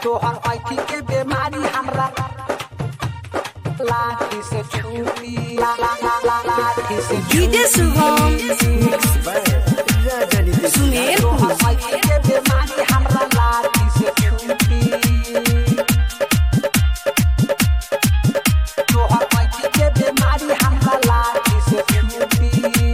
तोहर ऐठी के बीमारी हमरा लाठी से छूटी ला ला ला ला लाठी से डीजे शुभम सुमेर तोहर ऐठी के बीमारी हमरा लाठी से छूटी तोहर ऐठी के बीमारी हमरा लाठी से छूटी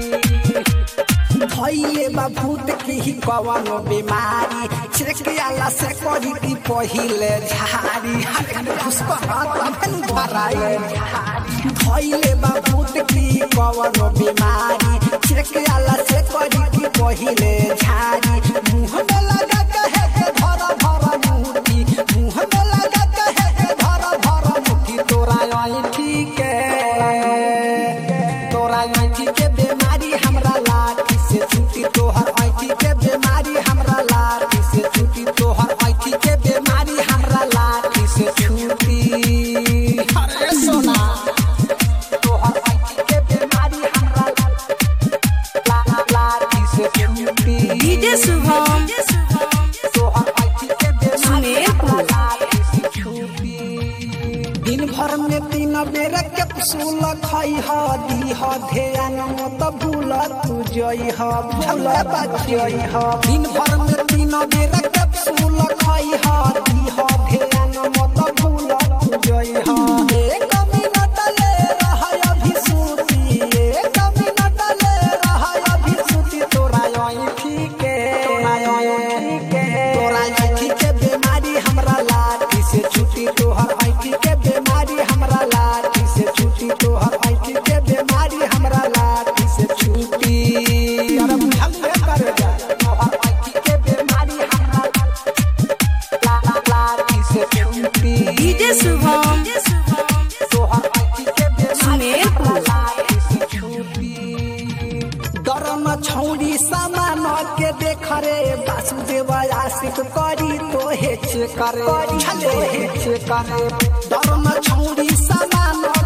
धैले बा भूत की ही कवनो बीमारी छिड़कियाला से करी की पहिले झारी घुसको हाथ अपन भराए धैले बा भूत की कवनो बीमारी छिड़कियाला से करी की पहिले झारी मुंह में लगा कहे के धर धर मुठी मुंह में लगा कहे के धर धर मुठी तोरा ऐठी के तोरा ऐठी के बीमारी हमरा लाठी से छूटी तोहर ऐठी के बीमारी हमरा लाठी से छूटी तोहर ऐठी के बीमारी हमरा लाठी से छूटी अरे सोना तोहर ऐठी के बीमारी हमरा ला- ला- लाठी से छूटी डीजे शुभम तोहर ऐठी के बीमारी सुमेरपुर। हमरा लाठी से छूटी दिन भर में तीन बेर कैप्सूल खई ह दी ह ध्यान मत भूल तू जई ह भूल बचई ह दिन भर में तीन बेर कैप्सूल खई ह दी ह ध्यान मत भूल तू जई ह एक मिनट ले रह अभी सूती एक मिनट ले रह अभी सूती तोरा ऐठी के तोरा ऐठी के तोरा ऐठी के बीमारी हमरा लाठी से छूटी तोहर ऐठी के बीमारी हमरा लाठी से छूटी तोहर ऐठी के बीमारी हमरा लाठी से छूटी अरे बुझलिए करे जा तोहर ऐठी के बीमारी हमरा ला- ला- लाठी से छूटी डीजे शुभम तोहर ऐठी के बीमारी सुमेरपुर। हमरा लाठी से छूटी डरम छौरी सामान के देख रे वासुदेव आशिक करी तो हेच करे छले हेच करे डरम छौरी सामान